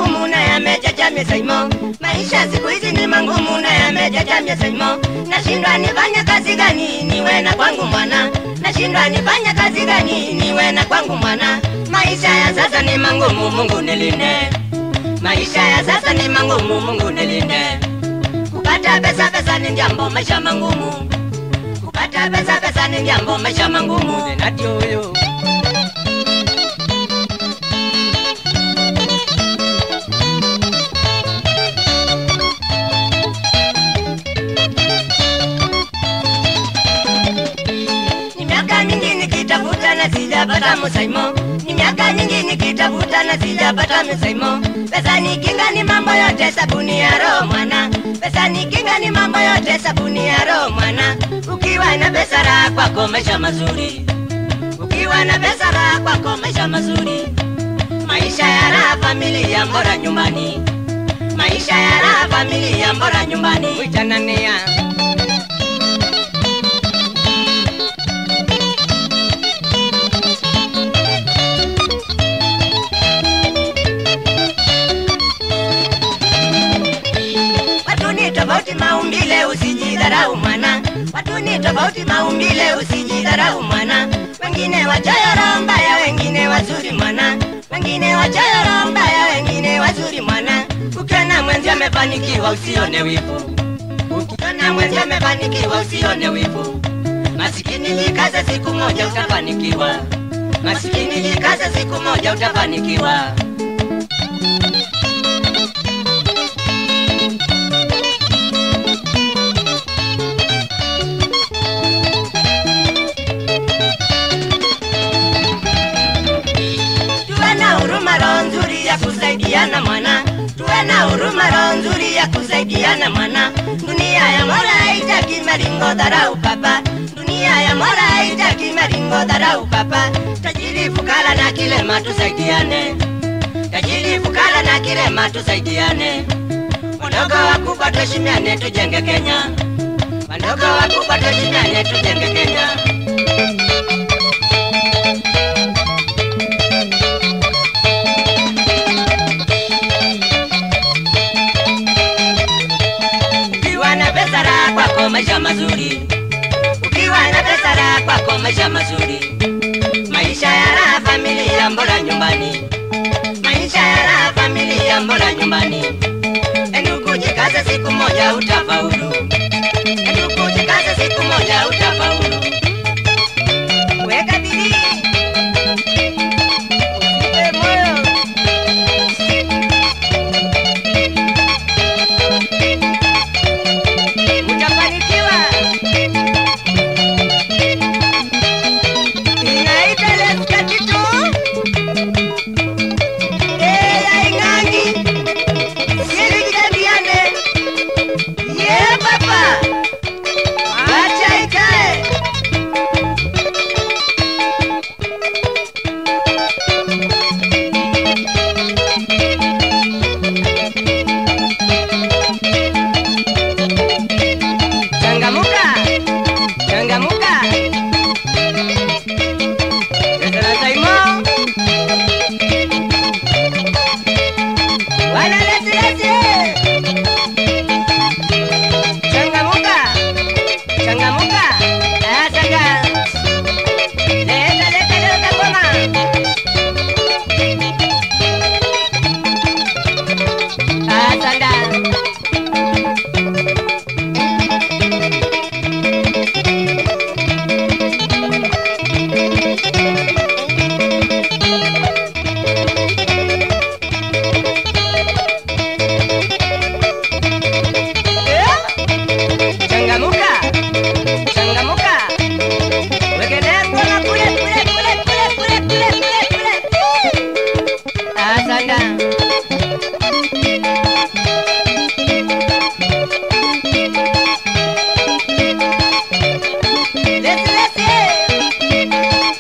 mangumu na yamejaja misaimo. Maisha siku hizi ni mangumu na yamejaja misaimo. Nashindwa nifanye kazi gani niwe na kwangu mwana, nashindwa nifanye kazi gani niwe na kwangu mwana. Maisha ya sasa ni mangumu, Mungu nilinde. Maisha ya sasa ni mangumu, Mungu nilinde. Kupata pesa pesa ni jambo maisha mangumu. Kupata pesa pesa ni jambo maisha mangumu. Zinati huyo. Ni miaka mingi nikitafuta na sijapata msaimo. Ni miaka nyingi nikitafuta na sijapata msaimo. Pesa ni kinga, ni mambo yote, sabuni ya roho mwana. Pesa ni kinga, ni mambo yote, sabuni ya roho mwana. Ukiwa na pesa raha kwako maisha mazuri. Ukiwa na pesa raha kwako maisha mazuri. Maisha ya raha, familia bora nyumbani. Maisha ya raha, familia bora nyumbani. Witanania. Watu ni tofauti maumbile, usijidharau mwana. Watu ni tofauti maumbile, usijidharau mwana. Wengine wachoyo roho mbaya, wengine wazuri mwana. Wengine wachoyo roho mbaya, wengine wazuri mwana. Ukiona mwenzi amefanikiwa, usione wivu. Ukiona mwenzi amefanikiwa, usione wivu. Masikini jikaze, siku moja utafanikiwa. Masikini jikaze, siku moja utafanikiwa. tuwe na huruma, roho nzuri ya kusaidiana mwana, tuwe na huruma, roho nzuri ya kusaidiana mwana. Dunia ya Mola haitaki maringo, dharau papa. Dunia ya Mola haitaki maringo, dharau papa. Tajiri fukara na kilema tusaidiane, tajiri fukara na kilema tusaidiane. Wadogo wakubwa tuheshimiane, tujenge Kenya. Wadogo wakubwa tuheshimiane, tujenge Kenya. Ukiwa na pesa raha kwako maisha mazuri, ukiwa na pesa raha kwako maisha mazuri, maisha ya raha, familia bora nyumbani, maisha ya raha, familia bora nyumbani. Endugu jikaze, siku moja utafaulu. Endugu jikaze, siku moja utafaulu. Weka bidii, usife moyo. utafanikiwa. Inaita Leska Kitu, Eya Ing'ang'i, Siri Kidambiane, Ye Papa, acha ikae. Changamuka, changamuka. Sasa Saimo. Wala lesi lesi. Changamuka, changamuka. Ah, changa. Leta leta leta goma. Ah, changa. Changamuka, changamuka. Wegelea ngoma kule kule kule kule kule kule kule kule. Asante. Lesi lesi.